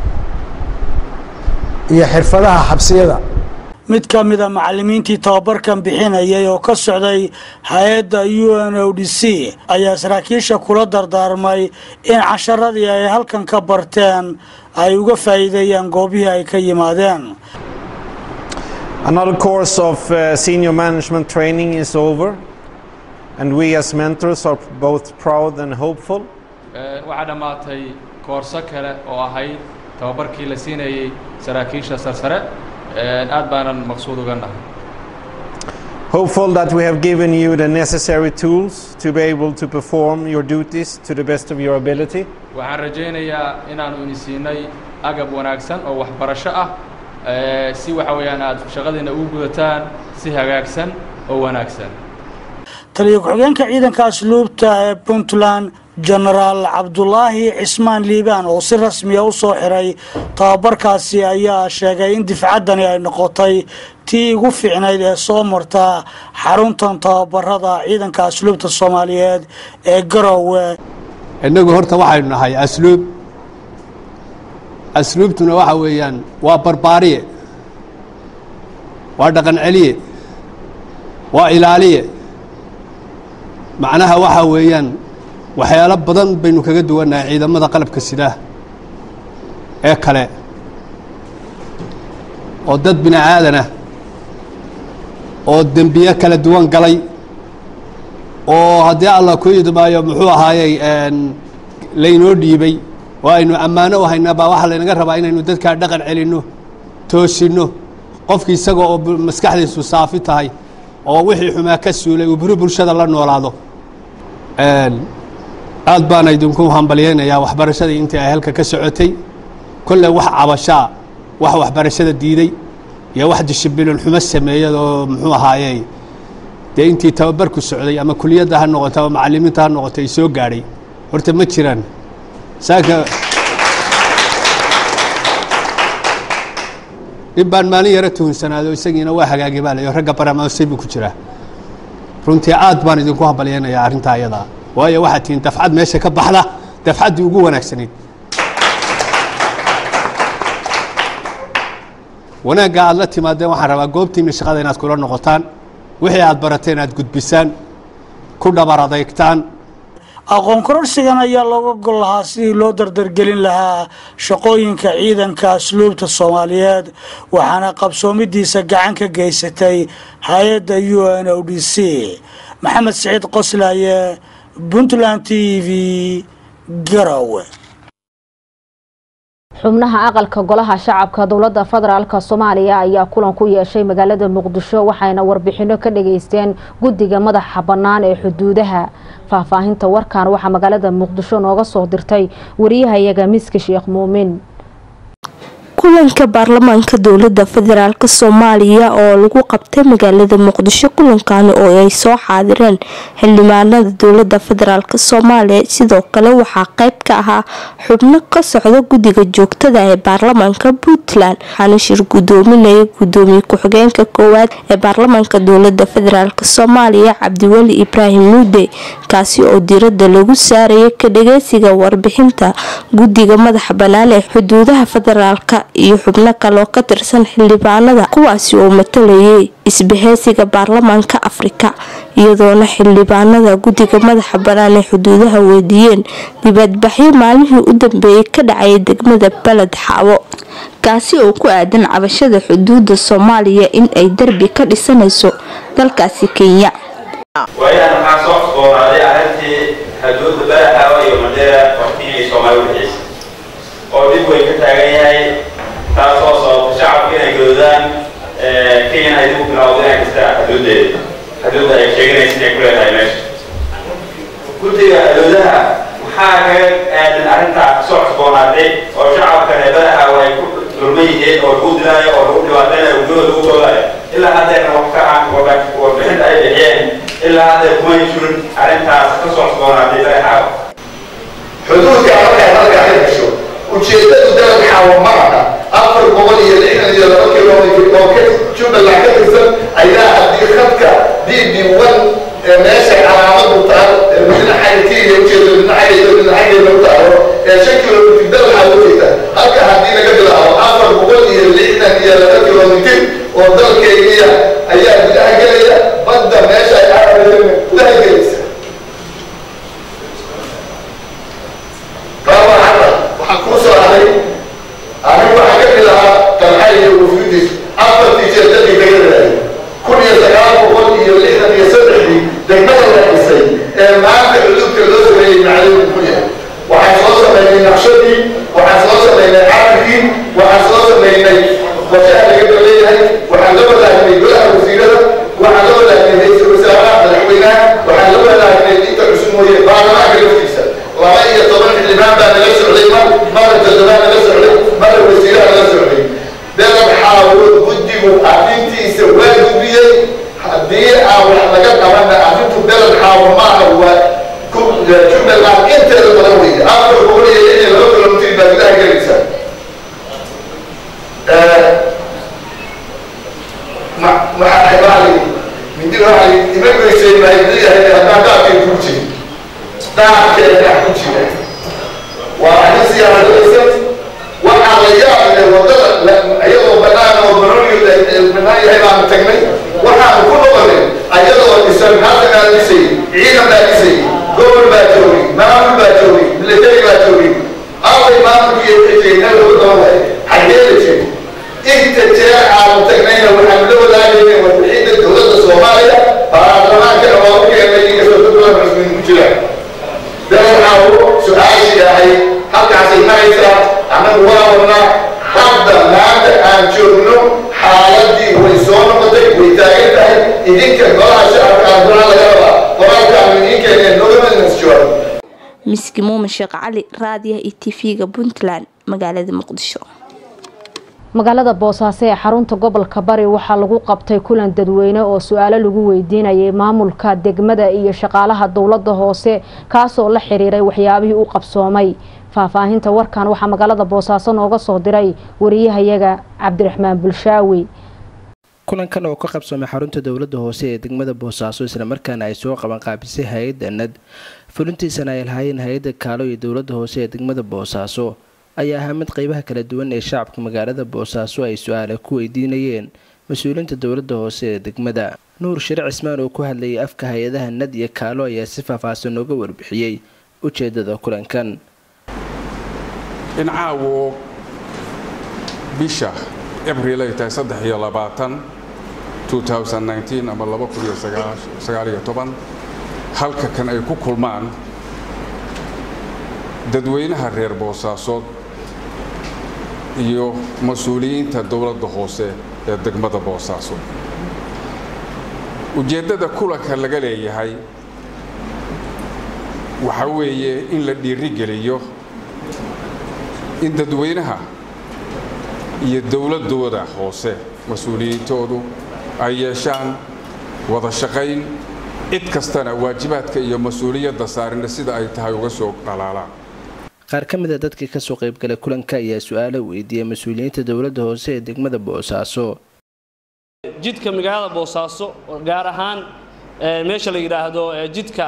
iyo xirfadaha xabsiyada mid ka mida macallimiintii tababarkan bixinayay oo ka socday hay-adda u n o d c ayaa saraakiisha kula dardaarmay in casharadii ay halkan ka barteen ay uga faa'iideeyaan goobihii ay ka yimaadeen Another course of uh, senior management training is over, and we as mentors are both proud and hopeful. waxaa dhammaatay koorso kale oo ahayd tababarkii la siinayey saraakiisha sarsare aad baanan maqsuud uga nahay Hopeful that we have given you the necessary tools to be able to perform your duties to the best of your ability. waxaan rajaynayaa inaanu ini siinay agab wanaagsan oo waxbarasho ah si waxa weeyaan aad shaqadiina ugu gudataan si hagaagsan oo wanaagsan taliyo ku-xigeenka ciidanka asluubta ee puntland jenaraal cabdulaahi cismaan liibaan oo si rasmiya u soo xiray tababarkaasi ayaa sheegay in difcaddani ay noqotay tii ugu fiicnayd ee soo marta xaruntan tababarada ciidanka asluubta soomaaliyeed ee garowe innagu horta waxaynu nahay asluub asluubtuna waxa weeyaan waa barbaariye waa dhaqan celiye waa ilaaliye macnaha waxa weeyaan waxyaalo badan baynu kaga duwannahay ciidamada qalabka sidaa ee kale oo dad bini aadanah oo dembiye kala duwan galay oo haddii allah ku idmaayo muxuu ahaayey laynoo dhiibay oo aynu ammaano u haynaa baa waxaa laynaga rabaa inaynu dadkaa dhaqan celinno toosinno qofkii isaga oo maskaxdiisu saafi tahay oo wixii xumaa ka suulay uu buri bulshada la noolaado aad baana idinku hambalyaynayaa waxbarashadii intii ay halka ka socotay kolley wax cabashaa wax waxbarashada diiday iyo wax dishibilin xumo sameeyad oo muxuu ahaayey dee intii tababarku socday ama kuliyadda ha noqoto ama macallimiinta ha noqoto ay soo gaadhay horta ma jiraan saaka nin baan maalin yaro tuhunsanaado isagiina waa hagaagi baa layo ragga baramaosay buu ku jiraa runtii aad baan idinku hambalyaynayaa arrintaa iyadaa waayo waxaad tihiin dafcad meesha ka baxda dafcaddii ugu wanaagsanayd wanaagga aad la timaadeen waxaan rabaa goobtiinna shaqada inaad kula noqotaan wixii aad barateen aad gudbisaan ku dhabar adeygtaan aqoon kororsigan ayaa looga gol lahaa sidii loo dardargelin lahaa shaqooyinka ciidanka asluubta soomaaliyeed waxaana qabsoomidiisa gacan ka geysatay hay-adda u n o d c maxamed siciid qoslaaye puntland t v garowe xubnaha aqalka golaha shacabka dowladda federaalk soomaaliya ayaa kulan ku yeeshay magaalada muqdisho waxayna warbixino ka dhageysteen guddiga madaxa bannaan ee xuduudaha faahfaahinta warkan waxaa magaalada muqdisho nooga soo dirtay wariyahayaga miski sheekh muumin kulanka baarlamaanka dowlada federaalk soomaaliya oo lagu qabtay magaalada muqdisho kulankaani oo ay soo xaadireen xildhibaanada dowlada federaalk soomaaliya sidoo kale waxaa qeyb ka ahaa xubno ka socda guddiga joogtada ee baarlamaanka puntland waxaana shir gudoominaya gudoomiye ku-xigeenka koowaad ee baarlamaanka dowlada federaalk soomaaliya cabdiweli ibraahim muude kaasi oo diirada lagu saaraya ka dhageysiga warbixinta guddiga madaxa bannaan ee xuduudaha federaalk iyo xubno kaloo ka tirsan xildhibaanada kuwaasi oo matalayay isbaheysiga baarlamaanka afrika iyadoona xildhibaanada guddiga madaxa bannaan ee xuduudaha weydiiyeen dibadbaxyo maalmihii u dambeeyay ka dhacaya degmada baled xaabo kaasi oo ku aadan cabashada xuduuda soomaaliya in ay derbi ka dhisanayso dalkaasi kenya waayahan waxaa soo cusboonaaday arrintii xuduudda badaxaawa iyo mandheera waqtigii ay soomaali udhexeysay oo dib weyn ka taagan yahay taasoo sababta shacabka inay gadoodaan kenyana ay dib u bilowdo inay kastaa xuduuddeeda xuduudda ay sheeganaysa inay ku leedahay meesha guddiga xuduudaha maxaa kaga aadan arrintaa soo cusboonaaday oo shacabka reer badaxaawa ay ku dulman yihiin oo lagu dilaayo oo lagu dhibaataynayo gudahooda lagu goolayo ilaa haddeerna wax ka aan warbixinta ay bixiyeen ilaa haddeer kuma jirin arrintaas ka soo cusboonaaday badaxaawa xuduudka markay halkaa ka gasho ujeedadu dalad xaawo ma aha afar boqol iyo lixdan iyo laba kilomitr oo ka jubbaland ka tirsan ayaa haddii khadka d b one ee meesha calaamadu taal ee midna xagatiiga ujeedo midna xagaydo midna xagayda u taalo ee shan kilomitr dalad xaawo jeeda halka haddii laga bilaabo afar boqol iyo lixdan iyo laba kilomitr oo dalkeygiya ayaa gudaha gelaya badda meesha ay carabaysa gudaha gelaysa baba hadda waxaa kuu soo haray anigu waxaa ka mid ahaa dalxay iyo wufuudiis afartii jeer dadkii kaga raayay kun iyo sagaal boqol iyo lixdan iyo saddexdii degmada la dhisay ee maanta xuduudka loo sameeyey macalin muxuu yahay waxaan soo samaynay naqshadii waxaan soo samaynay carabkii waxaan soo samaynay qorshaha laga daleeyahay waxaan la wadaagnay golaha wasiirada waxaan la wadaagnay ra-iisul wasaaraha madaxweynaha waxaan la wadaagnay inta cusub mooye baarlamaanka laftiisa laba iyo toban xildhibaan baa nala socday mar mara todobaa nala socday mara wasiiraha nala socday dalab xaawood guddigu arrintiisa waa gudbiyey haddii aan wax laga qabanna arrintu dalab xaawo maaha waa jubbaland inteeda badan weeye afar boqol iyo lix iyo laba kilomitr baa gudaha gelaysa maxaa bali mindi waxaa ima goysay baa leeyahay haddaan daadkay ku jirin daadkeeda ku jira waa arrin siyaasadaysan waxaa la yaab leh wadada iyadoo banaan oo baroniyo banaan yahay baanu tagnay waxaanu ku noqonay ayadoo dhisan halkanaa dhisay ciidan baa dhisay gobol baa joogay maamul baa joogay military baa joogay allay maamulkiiyo xijayna lagu doonay xagee la jiri inta jeer aanu tagnayna waxaanu la wadaagaynay warbixinta dowladda soomaaliya baarlamaankana waa u keenay inkastoo dad badan cusmin ku jiraan dalal xaawo su-aashii ahay halkaasay maraysaa idinka golaha shacabka aan golaha laga rabaa qoraalka aan idiin keeneen nogamadnas jawaab miski muumin sheekh cali raadiyaha iyo tv-ga puntland magaalada muqdisho magaalada boosaaso ee xarunta gobolka bari waxaa lagu qabtay kulan dadweyne oo su-aalo lagu weydiinayay maamulka degmada iyo shaqaalaha dowlada hoose kaasoo la xiriiray waxyaabihii u qabsoomay faahfaahinta warkan waxaa magaalada boosaaso nooga soo diray wariyahayaga cabdiraxmaan bulshaawi kulankan oo ka qabsoomay xarunta dowlada hoose ee degmada boosaaso islamarkaana ay soo qaban qaabisay hay-adda nad fulintiisana ay lahaayeen hay-adda kaalo iyo dowlada hoose ee degmada boosaaso ayaa ahaa mid qeybaha kala duwan ee shacabka magaalada boosaaso ay su-aale ku weydiinayeen mas-uuliyiinta dowlada hoose ee degmada nuur shire cismaan oo ku hadlayay afka hay-adaha nad iyo kaalo ayaa si faahfaahsan uga warbixiyey ujeedada kulankan in caawo bisha abril ay tahay saddex iyo labaatan ama laba kun iyo sagaal iyo toban halka kan ay ku kulmaan dadweynaha reer boosaasood iyo mas-uuliyiinta dowladda hoose ee degmada boosaaso ujeeddada kulanka laga leeyahay waxa weeye in la dhiirigeliyo in dadweynaha iyo dowladdooda hoose mas-uuliyiintoodu ay yeeshaan wada shaqayn cid kastana waajibaadka iyo mas-uuliyadda saarina sida ay tahay uga soo dhalaalaan qaar ka mida dadkii kasoo qaybgalay kulanka ayaa su-aalo weydiiyay mas-uuliyiinta dowladda hoose ee degmada boosaaso jidka magaalada boosaaso gaar ahaan meesha la yidhaahdo jidka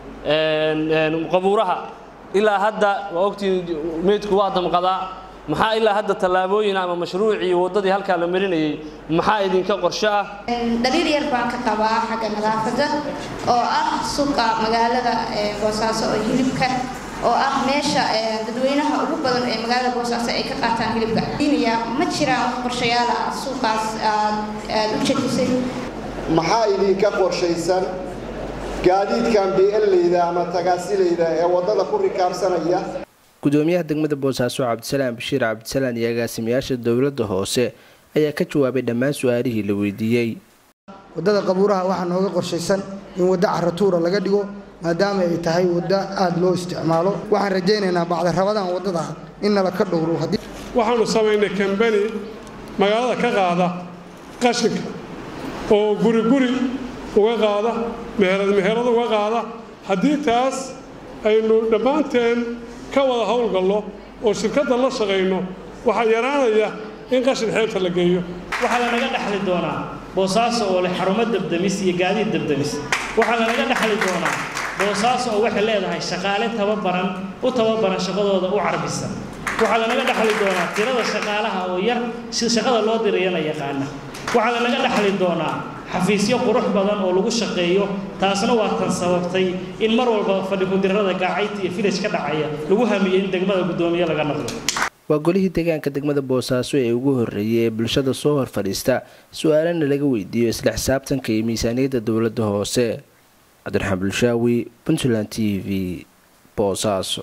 qabuuraha ilaa hadda waa ogtii meydku waa damqadaa maxaa ilaa hadda tallaabooyin ama mashruucii waddadii halkaa la marinayay maxaa idinka qorshe ah dhaliil yar baan ka qabaa xagga nadaafadda oo ah suuqa magaalada boosaaso oo hilibka oo ah meesha dadweynaha ugu badan ee magaalada boosaaso ay ka qaataan hilibka diinaya ma jiraan wax qorshayaal ah suuqaas aad u jejisay maxaa idinka qorshaysan gaadiidkan bielayda ama tagaasilayda ee waddada ku rikaabsanaya gudoomiyaha degmada boosaaso cabdisalaam bashiir cabdisalaan iyo agaasimayaasha dowladda hoose ayaa ka jawaabay dhammaan su-aalihii la weydiiyey waddada qabuuraha waxaa nooga qorshaysan in waddo caratuura laga dhigo maadaama ay tahay waddo aada loo isticmaalo waxaan rajaynaynaa bacdarabadan waddada in nala ka dhowro waxaanu samaynay kambani magaalada ka qaada qashinka oo guri guri uga qaada meherad meherad uga qaada haddii taas aynu dhammaanteen ka wada howlgallo oo shirkadda la shaqayno waxaa yaraanaya in qashin xeebta la geeyo waxaa lanaga dhexli doonaa boosaaso oo leh xarumo dabdamis iyo gaadiid dabdamis waxaa lanaga dhexli doonaa boosaaso oo waxay leedahay shaqaale tababaran u tababaran shaqadooda u carbisan waxaa lanaga dhexli doonaa tirada shaqaalaha oo yar si shaqada loo dirayana yaqaana waxaa lanaga dhexli doonaa xafiisyo qurux badan oo lagu shaqeeyo taasna waa tan sababtay in mar walba fadhi ku-dirrada gaacayta iyo filaj ka dhacaya lagu hamiyo in degmada guddoomiye laga noqdo waa golihii deegaanka degmada boosaaso ee ugu horreeyay ee bulshada soo hor fadhiista su-aalana laga weydiiyo isla xisaabtanka iyo miisaaniyadda dowladda hoose cabdiraxmaan bulshaawi puntland t v boosaaso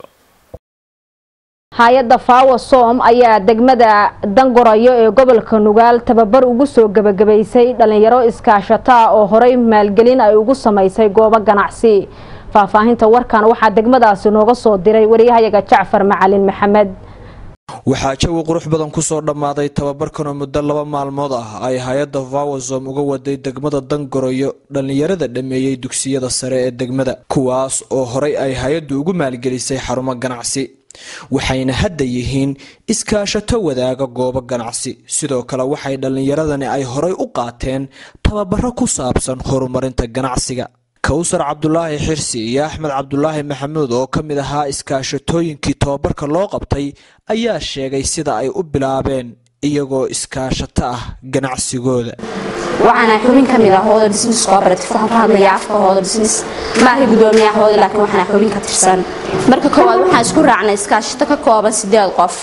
hay-adda faawo soom ayaa degmada dangorayo ee gobolka nugaal tababar ugu soo gebagabaysay dhalinyaro iskaashata oo horey maalgelin ay ugu samaysay goobo ganacsi faahfaahinta warkan waxaa degmadaasi nooga soo diray wariyahayaga jacfar macalin maxamed waxaa jawi qurux badan kusoo dhammaaday tababarkanoo muddo laba maalmood ah ay hay-adda vawazom uga waday degmada dangaroyo dhallinyarada dhammeeyey dugsiyada sare ee degmada kuwaas oo horey ay hay-addu ugu maalgelisay xarumo ganacsi waxayna hadda yihiin iskaashato wadaaga goobo ganacsi sidoo kale waxay dhallinyaradani ay horey u qaateen tababaro ku saabsan horumarinta ganacsiga kowsar cabdulaahi xirsi iyo axmed cabdulaahi maxamuud oo ka mid ahaa iskaashatooyinkii tababarka loo qabtay ayaa sheegay sida ay u bilaabeen iyagoo iskaashato ah ganacsigooda waxaana xubin ka mid ah hooda business cooperative waxaan ku hadlayaa afka hooda business maaha gudoomiyaha hooda laakiin waxaana xubin ka tirsan marka koowaad waxaan isku raacnay iskaashato ka kooban sideed qof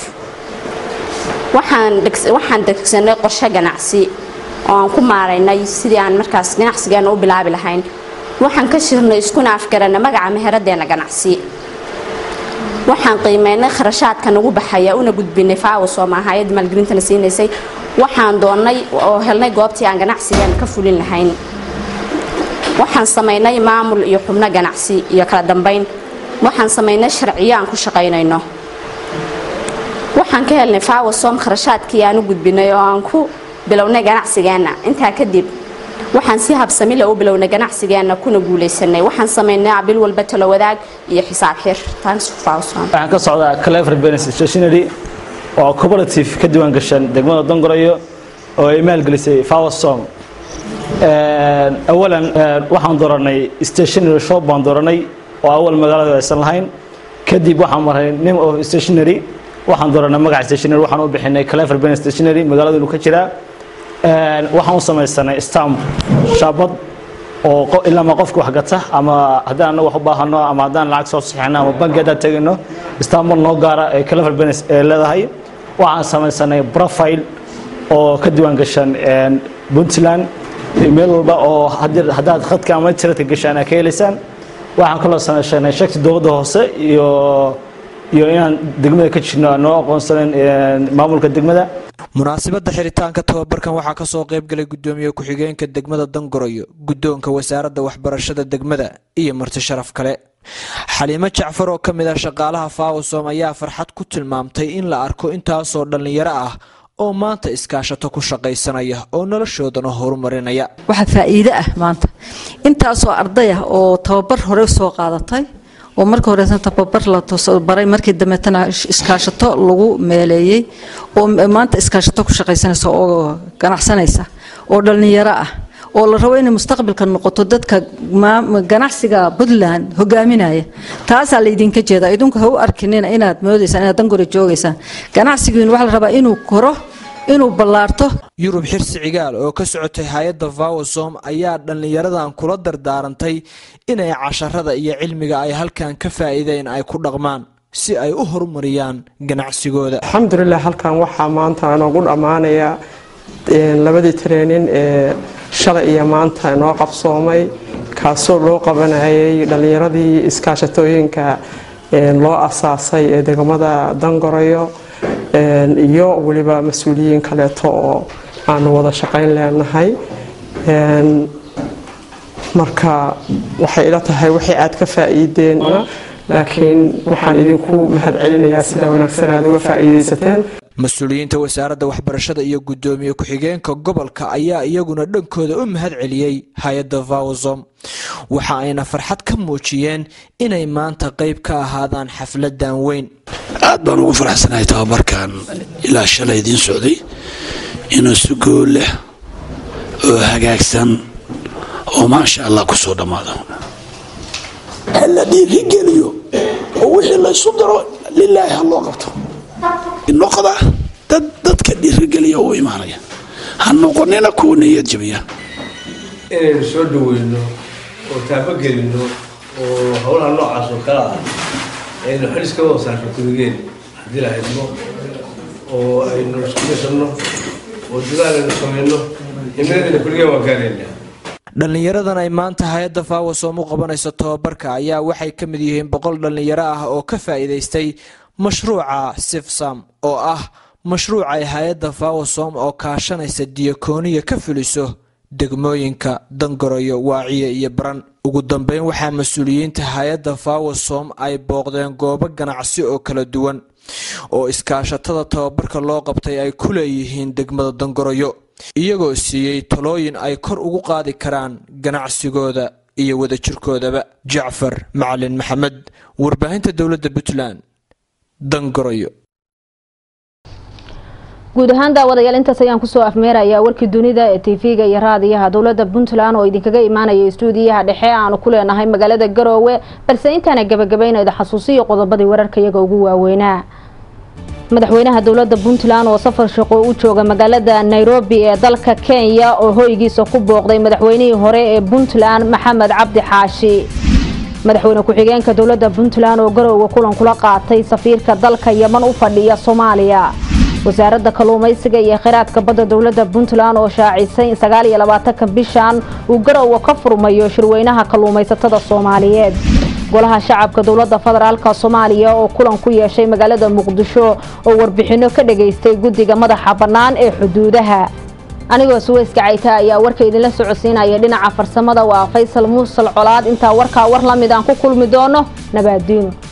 waxaan degsanay qorshe ganacsi oo aan ku maaraynay sidii aan markaas ganacsigeena u bilaabi lahayn waxaan ka shirnay iskuna afgaranay magaca meheradeena ganacsi waxaan qiimeynay kharashaadka nagu baxaya una gudbinay faawasom ah hay-adda maalgelintana siinaysay waxaan doonnay oo helnay goobtii aan ganacsigeena ka fulin lahayn waxaan samaynay maamul iyo xubno ganacsi iyo kala dambayn waxaan samaynay sharciyo aan ku shaqaynayno waxaan ka helnay faawasom kharashaadkii aan u gudbinay oo aan ku bilownay ganacsigeenna intaa kadib waxaan si habsamile u bilownay ganacsigeenna kuna guulaysanay waxaan samaynay bil walba talo wadaag iyo xisaab xir waxaan ka socdaa clever business stationery oo cooperative ka diiwaan gashan degmada dongorayo oo ay maalgelisay fawasom awalan waxaan dooranay stationery shop baan dooranay oo awal magaalada aysan lahayn kadib waxaan maray name of stationery waxaan dooranay magaca stationery waxaan u bixinay clever business stationery magaalada inuu ka jiraa waxaan u samaysanay stamp shaabad oo ilaama qofka wax gata ama haddaan anagu wax u baahano ama haddaan lacag soo saxino ama banki haddaan tegino stambo noo gaara ee clever business ee leedahay waxaan samaysanay profile oo ka diiwaan gashan puntland meel walba oo haddaad khadka ama internetka gashaan aad ka helaysaan waxaan kaloo samaysanay shagti dowladda hoose iyo iyo inaan degmada ka jirno noo aqoonsanen maamulka degmada munaasabadda xiritaanka tababarkan waxaa ka soo qayb galay guddoomiye ku-xigeenka degmada dangoroyo guddoonka wasaaradda waxbarashada degmada iyo marti sharaf kale xaliimo jacfar oo ka mid ah shaqaalaha faawasom ayaa farxad ku tilmaamtay in la arko intaasoo dhallinyaro ah oo maanta iskaashato ku shaqaysanaya oo noloshoodana horumarinaya waxaa faa'iide ah maanta intaasoo arday ah oo tababar hore soo qaadatay oo marka horeesan tababar la baray markii dambeetana iskaashato lagu meeleeyey oo maanta iskaashato ku shaqaysanaysa oo ganacsanaysa oo dhallinyaro ah oo la rabo inay mustaqbalka noqoto dadka ganacsiga puntland hogaaminaya taasaa laydinka jeeda idinku ha u arkinina inaad moodaysaan inaad dangore joogaysaan ganacsigiin waxaa la rabaa inuu koro inuu ballaarto yurub xirsi cigaal oo ka socotay hay-adda vawasom ayaa dhallinyaradan kula dardaarantay inay casharada iyo cilmiga ay halkan ka faa'iideen ay ku dhaqmaan si ay u horumariyaan ganacsigooda alxamdulilah halkan waxaa maanta noogu dhammaanaya labadii treenin ee shalay iyo maanta noo qabsoomay kaasoo loo qabanayay dhallinyaradii iskaashatooyinka loo asaasay ee degmada dangorayo iyo weliba mas-uuliyiin kaleeto oo aanu wada shaqayn leenahay marka waxay ila tahay waxay aad ka faa'iideen laakiin waxaan idinku mahadcelinayaa sida wanaagsan aad uga faa'iidaysateen mas-uuliyiinta wasaaradda waxbarashada iyo guddoomiye ku-xigeenka gobolka ayaa iyaguna dhankooda u mahad celiyey hay-adda vawsom waxa ayna farxad ka muujiyeen inay maanta qayb ka ahaadaan xafladan weyn aad baan ugu faraxsanahay tababarkan ilaa shalay idiin socday inuu si gool leh oo hagaagsan oo maasha allah ku soo dhammaado ha la dhiirigeliyo oo wixii laysu daro lilaahi ha loo qabto noqda dad dadka dhiirigeliya u imaanaya ha noqonina kuwa niyad jabiya inaynu soo dhaweyno oo taabagelino oo howlaha noocaas oo kale ah aynu xil iska wada saarno kuligeen haddii la haydmo oo aynu isku gashanno oo dadaal aynu samayno himnadeena kuligeen waa gaaraynaa dhallinyaradan ay maanta hay-adda faawasom u qabanayso tababarka ayaa waxay ka mid yihiin boqol dhallinyaro ah oo ka faa'iidaystay mashruuca sifsam oo ah mashruuc ay hay-adda faawasom oo kaashanaysa diyakooniya ka fuliso degmooyinka dangoroyo waaciye iyo baran ugu dambeyn waxaa mas-uuliyiinta hay-adda faawasom ay booqdeen goobo ganacsi oo kala duwan oo iskaashatada tababarka loo qabtay ay ku leeyihiin degmada dangoroyo iyagoo siiyey talooyin ay kor ugu qaadi karaan ganacsigooda iyo wadajirkoodaba jacfar macalin maxamed warbaahinta dowladda puntland dangoroyo guud ahaan daawadayaal intaas ayaan kusoo afmeerayaa warkii dunida ee tv-ga iyo raadiyaha dowladda puntland oo idinkaga imaanaya istuudiyaha dhexe aanu ku leenahay magaalada garoowe balse intaana gabagabaynayda xasuusiyo qodobadii wararka iyaga ugu waaweynaa madaxweynaha dowladda puntland oo safar shaqo u jooga magaalada nairobi ee dalka kenya oo hoygiisa ku booqday madaxweynihii hore ee puntland maxamed cabdi xaashi madaxweyne ku-xigeenka dowladda puntland oo garowga kulan kula qaatay safiirka dalka yeman u fadhiya soomaaliya wasaaradda kalluumaysiga iyo kheyraadka badda dowladda puntland oo shaacisay sagaaliyo labaatanka bishan uu garowga ka furmayo shirweynaha kalluumaysatada soomaaliyeed golaha shacabka dowladda federaalka soomaaliya oo kulan ku yeeshay magaalada muqdisho oo warbixinno ka dhageystay guddiga madaxa bannaan ee xuduudaha anigoo suweyska cayta ayaa warka idinla socodsiinaya dhinaca farsamada waa faysal muusal colaad intaa warkaa war lamid aan ku kulmi doono nabaadiino